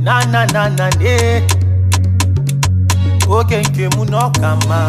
na na na na ne. Oge nke mụ na ọka mma.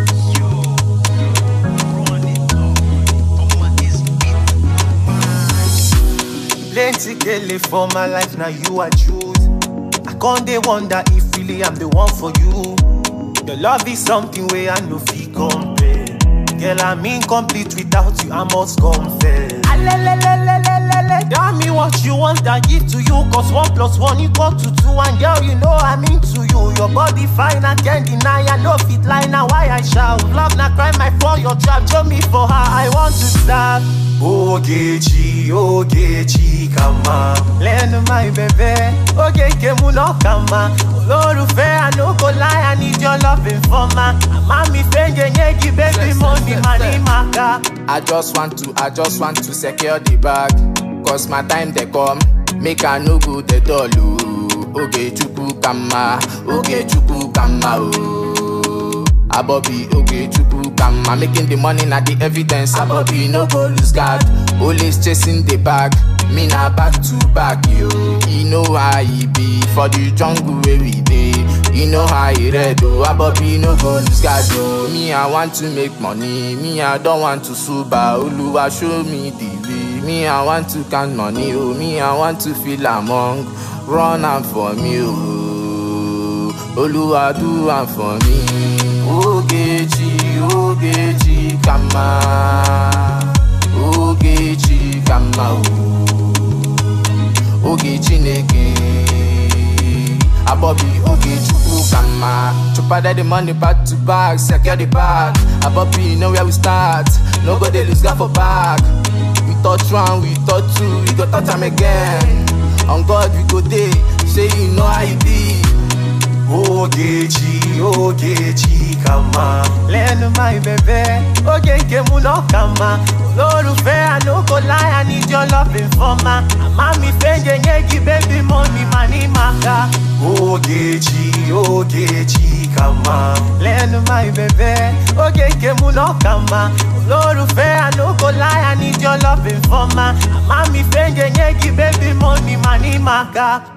Plenty kele for my life, now you I choose. I can't dey wonder if really I'm the one for you. Your love is something where I no fit compare. Girl, I'm incomplete without you, I must confess. Alelelelelelele, Tell me what you want, I give to you. Cause one plus one equal to two. And girl, you know I'm into you. Your body fine, I can't deny. I know fit lie now, why I shout. Love na crime, I fall your trap. Show me for her, I want to stop. Ogechi, Ogechi, kama. Lẹ́nu my baby, Ogeke mu no kama. Olólùfẹ́, I no go lie, I need your loving for ma. Àmá mi fẹ́ǹgẹ̀ yẹ́gi, baby, money, money, maka. I just want to, I just want to secure the bag. Cause my time they come, make I no go the door. Oge chuku kama, oge chuku kama oh. Abobi oge chuku kama, making the money na the evidence. Abobi no go lose guard, always chasing the bag. Me na back to back yo. You know how e be for the jungle where we dey. You know how e red oh. Abobi no go lose guard oh. Me I want to make money, me I don't want to suba. Oluwa show me the way. Me I want to count money oh. Me I want to feel among. Run am for me oh. Oluwa do am for me. Ogechi, Ogechi kama. Ogechi kama oh. Oge Chineke Abobi Oge Chukwu kama Chupada the money back to back Secure the bag Abobi you know where we start No go dey lose God for back We touch one, we touch two We go touch am again On God we go dey Say you know how e be Ogechi, Ogechi, kama. Lẹ́nu my baby, Ogeke mu no kama. Olólùfẹ́, I no go lie, I need your loving for ma. Àmá mi fẹ́ǹgẹ̀ yẹ́gi, baby, money, money, maka. Ogechi, Ogechi, kama. Lẹ́nu my baby, Ogeke mu no kama. Olólùfẹ́, I no go lie, I need your loving for ma. Àmá mi fẹ́ǹgẹ̀ yẹ́gi, baby, money, money, maka.